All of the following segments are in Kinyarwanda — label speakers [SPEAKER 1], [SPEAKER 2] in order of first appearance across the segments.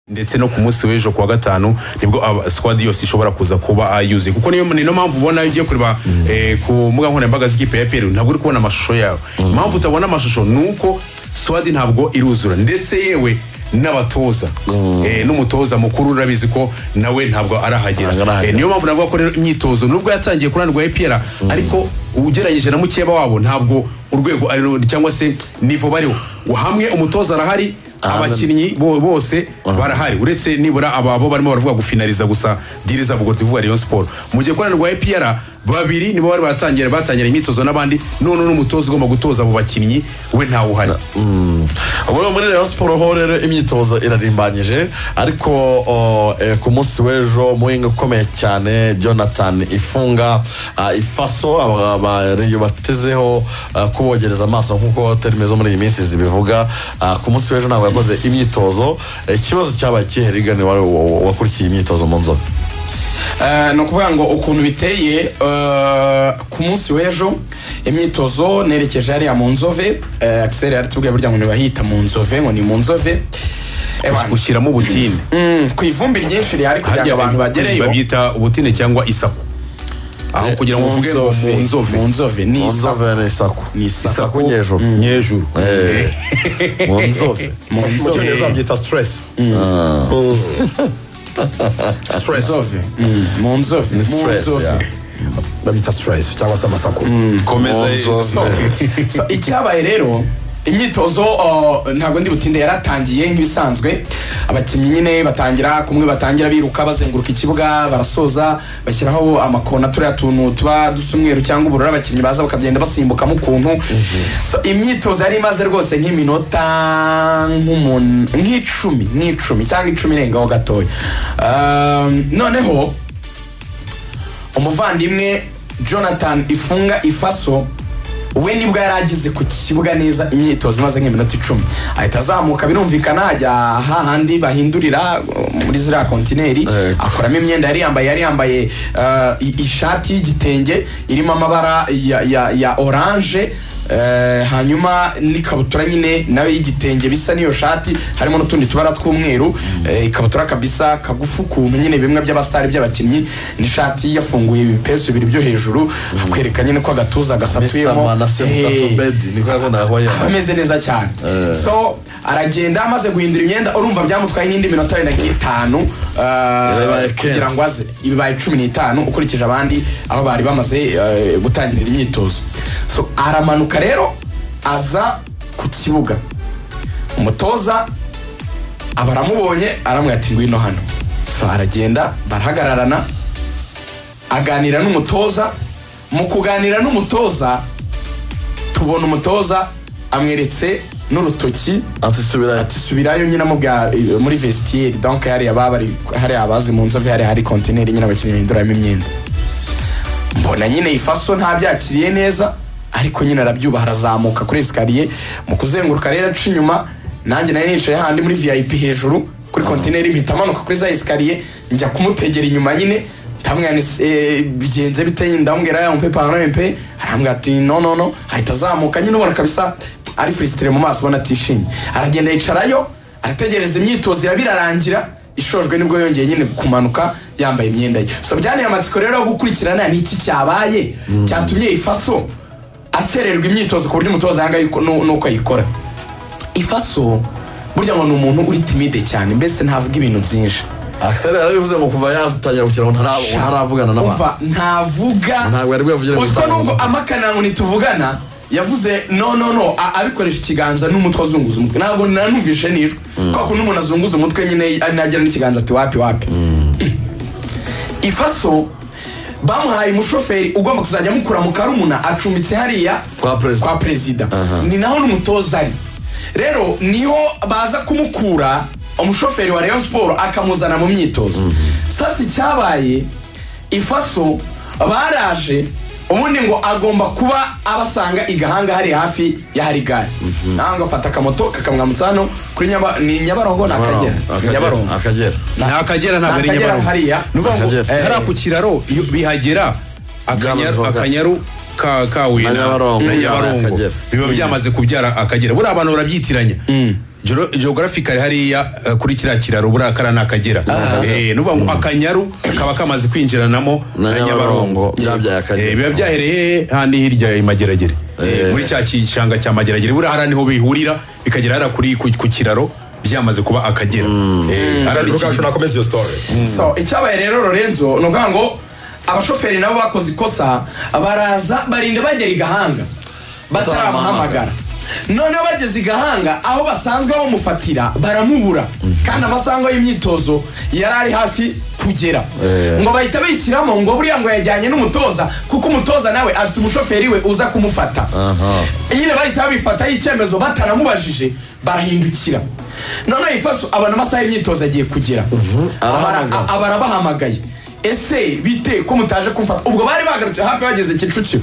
[SPEAKER 1] ndetse no ku munsi w'ejo kuwa gatanu nibwo squad yose ishobora kuza kuba yuzuye kuko niyo niyo mpamvu ubona iyo ugiye kureba eh, ku mbuga nkoranyambaga z'ikipe ya PL ntabwo uri kubona amashusho yawe impamvu utabona amashusho ni uko squad ntabwo iruzura ndetse yewe n'abatoza Eh, n'umutoza mukuru urabizi ko nawe ntabwo arahagera
[SPEAKER 2] Ntabwo arahagera.
[SPEAKER 1] Eh, niyo mpamvu navuga ko rero imyitozo nubwo yatangiye kunanirwa EPR ariko ugereranyije na mukeba wabo ntabwo urwego ari ru- cyangwa se nivo bariho hamwe umutoza arahari abakinnyi bo- bose barahari uretse nibura ababo barimo baravuga gufinariza gusa diri zabo ubwo tuvuga Rayon Sport mu gihe kunanirwa EPR babiri nibo bari batangira batangira imyitozo n'abandi none n'umutoza ugomba gutoza abo bakinnyi we ntawe uhari
[SPEAKER 2] ubu ni muri Rayon siporo ho rero imyitozo irarimbanyije ariko o, eh, ku munsi w'ejo muhinga ukomeye cyane jonathan ifunga ah, ifaso aba- aba- Rayon batezeho ah, kubogereza amaso nk'uko terime zo muri iyi minsi zibivuga Ah, ku munsi w'ejo ntabwo yakoze imyitozo Eh, ikibazo cyabaye kihe rigani wari wa- wakurikiye imyitozo mu nzovu
[SPEAKER 3] Eh, ni ukuvuga ngo ukuntu biteye eh, ku munsi w'ejo imyitozo nerekeje hariya mu nzove eh, akiseri yaratubwiye burya ngo ntibahita mu nzove ngo ni mu nzove Eh, bana,
[SPEAKER 1] ushyiramo ubutinde
[SPEAKER 3] mm, ku ivumbi ryinshi rihari kugira ngo abantu bagereyo
[SPEAKER 1] babyita ubutine cyangwa isaku aho kugira ngo uvuge ngo mu nzove
[SPEAKER 3] mu nzove ni
[SPEAKER 2] mu
[SPEAKER 3] isa-
[SPEAKER 2] nzove ni isaku
[SPEAKER 3] Ni isaku.
[SPEAKER 2] isaku nyejuru
[SPEAKER 1] nyejuru
[SPEAKER 2] Eh, mu nzove
[SPEAKER 3] Mu nzove.
[SPEAKER 2] mu cyongereza babyita stress
[SPEAKER 3] nzove Mm, mu nzove mu
[SPEAKER 2] stress,
[SPEAKER 3] nzove
[SPEAKER 2] yeah. babita stress cyangwa se amasaku
[SPEAKER 1] komeza
[SPEAKER 2] Nzove.
[SPEAKER 3] So, icyabaye rero imyitozo uh, ntabwo ndi butinde yaratangiye nk'ibisanzwe abakinnyi nyine batangira kumwe batangira biruka bazenguruka ikibuga barasoza bashyiraho amakona turiya tuntu tuba dusa umweru cyangwa ubururu abakinnyi baza bakagenda basimbukamo ukuntu so, imyitozo yari imaze rwose nk'iminota nk'umun- nk'icumi nk'icumi cyangwa icumi irengaho gatoya Um, noneho umuvandimwe jonathan ifunga ifaso we nibwo yari ageze ku kibuga neza imyitozo imaze nk'iminota icumi ahita azamuka birumvikana ajya hahandi bahindurira uh, muri ziriya kontineri
[SPEAKER 2] Yego.
[SPEAKER 3] akuramo imyenda yari yambaye yari yambaye uh, i- ishati y'igitenge irimo amabara ya, ya, ya oranje eh, hanyuma n'ikabutura nyine nawe y'igitenge bisa n'iyo shati harimo n'utundi tubara tw'umweru eh, ikabutura kabisa kagufi ukuntu nyine bimwe by'abasitari by'abakinnyi n'ishati yafunguye ibipesu bibiri byo hejuru hakwereka nyine ko agatuza gasatuyemo
[SPEAKER 2] Mr. se
[SPEAKER 3] Eh,
[SPEAKER 2] Mukatobedi niko yakundaga kuba yambaye
[SPEAKER 3] ameze neza cyane so aragenda amaze guhindura imyenda urumva byamutwaye n'indi minota wenda nk'itanu eh,
[SPEAKER 2] Yabaye
[SPEAKER 3] kugira
[SPEAKER 2] kenshi.
[SPEAKER 3] ngo aze ibibaye cumi n'itanu ukurikije abandi aho bari bamaze eh, gutangirira imyitozo so aramanuka rero aza ku kibuga umutoza aba aramubonye aramubwira ati ngwino hano so aragenda barahagararana aganira n'umutoza mu kuganira n'umutoza tubona umutoza amweretse n'urutoki
[SPEAKER 2] ati subira
[SPEAKER 3] ati subirayo nyine amubwira eh, muri vestiaire donc hariya babari hariya abazi mu nzove hariya hari kontineri nyine abakinnyi bahinduramo imyenda mbona nyine ifaso ntabyakiriye neza ariko nyine arabyubaha arazamuka kuri esikariye mu kuzenguruka rero aca inyuma nanjye nari nicaye handi muri vip hejuru kuri kontineri mpita amanuka kuri za esikariye njya kumutegera inyuma nyine ndamubwira nti "Eh, bigenze bite ndamubwira ya mpe paro mpe arambwira ati no no no ahita azamuka nyine ubona kabisa ari furisitire mu maso ubona atishimye aragenda yicarayo arategereza imyitozo iraba irarangira ishojwe nibwo yongeye nyine kumanuka yambaye imyenda ye so byanteye amatsiko rero yo gukurikirana ni iki cyabaye cyatumye ifaso akererwa imyitozo ku buryo umutoza yanga yuko- nu- nuko ayikora ifaso burya ngo ni umuntu uri timide cyane mbese ntavuga ibintu byinshi
[SPEAKER 2] akiseri yarabivuze mu kuva yatangira gukina ngo ntara- ntaravugana n'abantu
[SPEAKER 3] Umva, ntavuga
[SPEAKER 2] Ntabwo yari bwavugire mu
[SPEAKER 3] Uziko
[SPEAKER 2] itangazamakuru.
[SPEAKER 3] nubwo amakanangu ntituvugana yavuze no no no a- abikoresha ikiganza n'umutwe azunguza umutwe ntabwo nanumvishe nijwe kubera ko n'umuntu azunguza umutwe nyine nagira n'ikiganza ati wapi wapi ifaso bamuhaye umushoferi ugomba kuzajya amukura mu karumuna acumbitse hariya
[SPEAKER 2] Kwa perezida.
[SPEAKER 3] kwa perezida ni naho n'umutoza ari rero niho baza kumukura umushoferi wa Rayon Sport akamuzana mu myitozo sasa icyabaye ifaso baraje ubundi ngo agomba kuba abasanga i gahanga hari hafi ya hari gare naho ngo afata akamoto kakamwambutsa hano kuri Nyaba- ni nyabarongo na akagera
[SPEAKER 2] Akagera.
[SPEAKER 3] nyabarongo
[SPEAKER 2] akagera
[SPEAKER 1] ni akagera ntabwo ari
[SPEAKER 3] Ni Akagera
[SPEAKER 1] nyabarongo
[SPEAKER 3] hariya.
[SPEAKER 1] ni ukuvuga ngo
[SPEAKER 2] Akagera.
[SPEAKER 1] hariya ku kiraro iyo bihagera
[SPEAKER 2] Byamaze
[SPEAKER 1] akanyaru
[SPEAKER 2] kuba-
[SPEAKER 1] akanyaru ka kawe
[SPEAKER 2] Na Nyabarongo.
[SPEAKER 1] na
[SPEAKER 2] Mm.
[SPEAKER 1] nyabarongo
[SPEAKER 2] Akagera.
[SPEAKER 1] biba byamaze kubyara akagera buriya abantu barabyitiranya Geo- geographically hariya eh, kuri kiriya kiraro buriya kariya ni akagera Eh, ni ukuvuga ngo akanyaru kaba kamaze kwinjiranamo
[SPEAKER 2] Na
[SPEAKER 1] na nyabarongo
[SPEAKER 2] Nyabarongo, byabyaye Akagera.
[SPEAKER 1] Eh, biba byahereye handi hirya i mageragere Eh,
[SPEAKER 2] Eh.
[SPEAKER 1] muri cya gishanga cya mageragere buriya hariya niho bihurira bikagera hariya kuri ku ku kiraro byamaze kuba akagera Eh, hariya ni
[SPEAKER 2] ariko
[SPEAKER 1] iki-
[SPEAKER 2] kacu nakomeza iyo story
[SPEAKER 3] so icyabaye rero lorenzo ni ukuvuga ngo abashoferi nabo bakoze ikosa baraza barinda bagera i gahanga bataramuhamagara noneho bageze i gahanga aho basanzwe bamufatira baramubura kandi amasaha y'imyitozo yari ari hafi kugera
[SPEAKER 2] Eh.
[SPEAKER 3] ngo bahita bishyiramo ngo buriya ngo yajyanye n'umutoza kuko umutoza nawe afite umushoferi we uza kumufata
[SPEAKER 2] Aha.
[SPEAKER 3] nyine bahise babifataho icyemezo bataramubajije barahindukira noneho ifaso abona amasaha y'imyitozo agiye kugera Abara-
[SPEAKER 2] arahamagara.
[SPEAKER 3] a- abarabahamagaye ese bite ko mutaje kumfata ubwo bari bagarutse hafi bageze kicukiro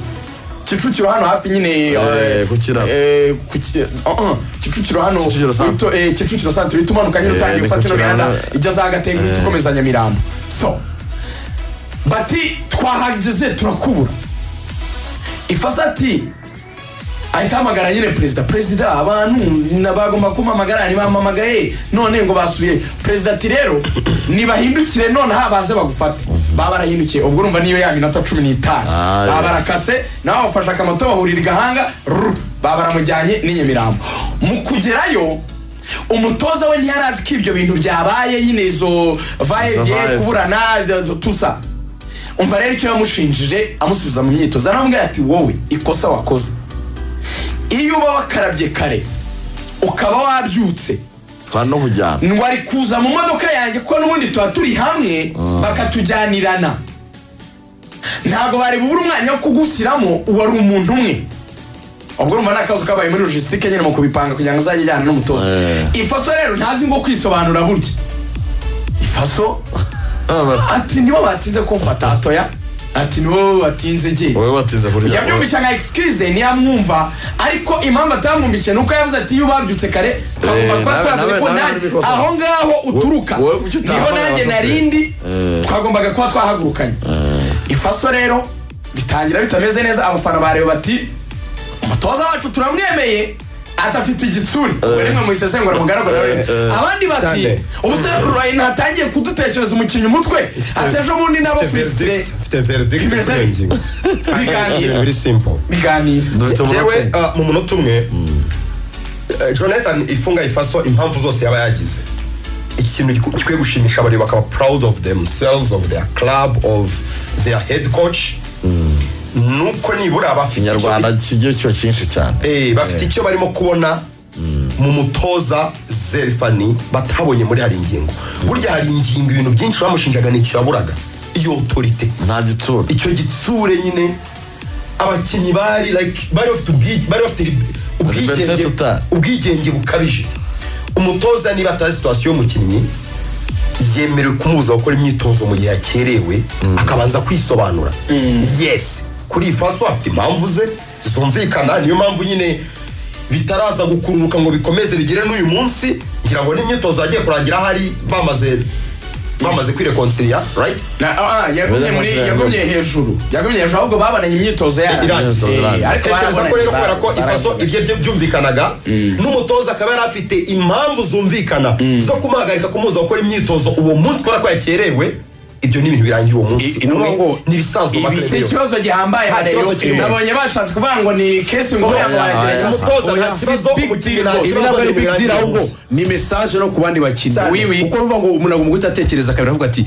[SPEAKER 3] kicukiro hano hafi nyine eh,
[SPEAKER 2] ku kiraro.
[SPEAKER 3] eh, ku ki- uh, uh, kicukiro hano
[SPEAKER 2] Kicukiro
[SPEAKER 3] wito- eh, kicukiro santere uhita umanuka nyine
[SPEAKER 2] Eh,
[SPEAKER 3] utangiye
[SPEAKER 2] ni
[SPEAKER 3] gufata ino
[SPEAKER 2] Kicukiro,
[SPEAKER 3] mihanda
[SPEAKER 2] na-
[SPEAKER 3] ijya za gatenga uhita ukomeza nyamirambo so bati twahageze turakubura ifasa ati ahita ahamagara nyine perezida perezida abantu na- bagomba kumpamagara ntibampamagaye none ngo basubiye perezida ati rero nibahindukire nonaha baze bagufate baba barahindukiye ubwo urumva niyo ya minota cumi n'itanu
[SPEAKER 2] Ah,
[SPEAKER 3] baba
[SPEAKER 2] yeah.
[SPEAKER 3] barakase nawe bafashe akamoto bahurira i gahanga rrr, baba baramujyanye n'i nyamirambo mu kugerayo umutoza we ntiyari azi ko ibyo bintu byabaye nyine izo vaye
[SPEAKER 2] Izo
[SPEAKER 3] biye
[SPEAKER 2] vibe.
[SPEAKER 3] kuburana izo tusa umva rero icyo yamushinjije amusubiza mu myitozo aramubwira ati wowe ikosa wakoze iyo uba wakarabye kare ukaba wabyutse
[SPEAKER 2] twari no kujyana
[SPEAKER 3] wari kuza mu modoka yanjye kuko n'ubundi tuba turi hamwe bakatujyanirana ntabwo bari bubure umwanya wo kugushyiramo wari umuntu umwe ubwo urumva ni akazi kabaye muri logisitike nyine mu kubipanga kugira ngo azajye ajyana n'umutoza
[SPEAKER 2] Eh.
[SPEAKER 3] ifaso rero ntazi ngo kwisobanura burya ifaso ati nibo batinze kumfata atoya ati nibo batinze giye
[SPEAKER 2] wowe watinze kurya
[SPEAKER 3] yabyumvise nka excuse ntiyamwumva ariko impamvu atamwumvise ni uko yavuze ati iyo ubabyutse kare twagomba
[SPEAKER 2] Eh,
[SPEAKER 3] kuba
[SPEAKER 2] nawe-
[SPEAKER 3] twazanye
[SPEAKER 2] nawe-
[SPEAKER 3] ko
[SPEAKER 2] nawe
[SPEAKER 3] nanjye-
[SPEAKER 2] nabikoze.
[SPEAKER 3] aho ngaho uturuka
[SPEAKER 2] wowe kuki
[SPEAKER 3] niho
[SPEAKER 2] utahamagara
[SPEAKER 3] nanjye
[SPEAKER 2] abashoferi?
[SPEAKER 3] narindi
[SPEAKER 2] Eh.
[SPEAKER 3] twagombaga kuba twahagurukanye ifaso rero bitangira bitameze neza abafana bareba bati umutoza wacu turamwemeye adafite igitsure ubwo rimwe mu isesengura mugaragara abandi bati
[SPEAKER 4] Sande.
[SPEAKER 3] umusaruro ntatangiye kudutekereza umukinnyi umutwe ateje ubundi nabo fizidire
[SPEAKER 4] mfite verdict
[SPEAKER 3] Bimeze
[SPEAKER 4] kuri iyo ngingo
[SPEAKER 3] biganira
[SPEAKER 4] very simple
[SPEAKER 3] biganira
[SPEAKER 2] Dufite umunota
[SPEAKER 4] jewe
[SPEAKER 2] umwe.
[SPEAKER 4] ah, mu munota umwe eh, jonathan ifunga ifaso impamvu zose yaba yagize ikintu giku- gikwiye gushimisha abareba bakaba proud of themselves of their club of their head coach nuko nibura bafite icyo-
[SPEAKER 2] ikinyarwanda kigiye kiba cyinshi cyane
[SPEAKER 4] Eh, bafite icyo barimo kubona mu mutoza zerifani batabonye muri hari ingingo burya hari ingingo ibintu byinshi bamushinjaga nicyo yaburaga iyo otorite
[SPEAKER 2] nta gitsura
[SPEAKER 4] icyo gitsure nyine abakinnyi bari like bari bafite ubwige bari bafite lib-
[SPEAKER 2] Liberté
[SPEAKER 4] ubwigenge
[SPEAKER 2] totale.
[SPEAKER 4] ubwigenge bukabije umutoza niba atazi situwasiyo y'umukinnyi yemerewe kumubuza gukora imyitozo mu gihe yakerewe akabanza kwisobanura yes kuri iyi faso afite impamvu ze zumvikana niyo mpamvu nyine bitaraza gukururuka ngo bikomeze bigere n'uyu munsi ngira ngo n'imyitozo yagiye kurangira hari bamaze bamaze kwirekonciliya right
[SPEAKER 3] Na- ah, ah, yagumye muri-
[SPEAKER 2] Baramushaka.
[SPEAKER 3] yagumye hejuru yagumye hejuru ahubwo babonanye imyitozo yari.
[SPEAKER 4] irangiye
[SPEAKER 3] Eh,
[SPEAKER 2] irangiye.
[SPEAKER 3] ariko
[SPEAKER 4] tekereza ko
[SPEAKER 3] barabonanye,
[SPEAKER 4] rero kubera ko ifaso
[SPEAKER 3] barabonanye.
[SPEAKER 4] ibyo bye byumvikanaga n'umutoza akaba yari afite impamvu zumvikana zo kumuhagarika kumubuza gukora imyitozo uwo munsi kubera ko yakerewe ibyo ni ibintu birangiye uwo munsi
[SPEAKER 1] I- ni ukuvuga ngo
[SPEAKER 4] ni ibisanzwe
[SPEAKER 3] Ibi si
[SPEAKER 4] amateraniro.
[SPEAKER 3] ikibazo gihambaye
[SPEAKER 4] Nta
[SPEAKER 3] hano
[SPEAKER 4] kibazo
[SPEAKER 3] yo-
[SPEAKER 4] kirimo.
[SPEAKER 3] nabonye bashatse kuvuga ngo ni kesi ngo buriya ngo
[SPEAKER 2] oya, oya.
[SPEAKER 3] baragerageza.
[SPEAKER 4] Umutoza nta
[SPEAKER 3] Oya,
[SPEAKER 4] kibazo,
[SPEAKER 3] si big
[SPEAKER 4] umukinnyi
[SPEAKER 3] deal
[SPEAKER 4] nta
[SPEAKER 3] rwose.
[SPEAKER 1] ibi ntabwo ari big deal ahubwo
[SPEAKER 4] Cyane.
[SPEAKER 1] ni mesaje no ku bandi bakinnyi
[SPEAKER 3] Cyane. Oui, oui.
[SPEAKER 1] kuko bivuga ngo umuntu agomba guhita atekereza kabiri avuga ati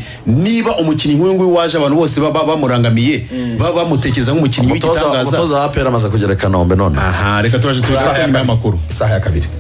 [SPEAKER 1] niba umukinnyi nk'uyu nguyu waje abantu bose baba bamurangamiye baba bamutekereza nk'umukinnyi
[SPEAKER 2] umutoza
[SPEAKER 1] w'igitangaza
[SPEAKER 2] umutoza wa apera amaze kugera i kanombe none
[SPEAKER 1] aha reka turaje tubisanga nyuma y'amakuru
[SPEAKER 4] isaha ya kabiri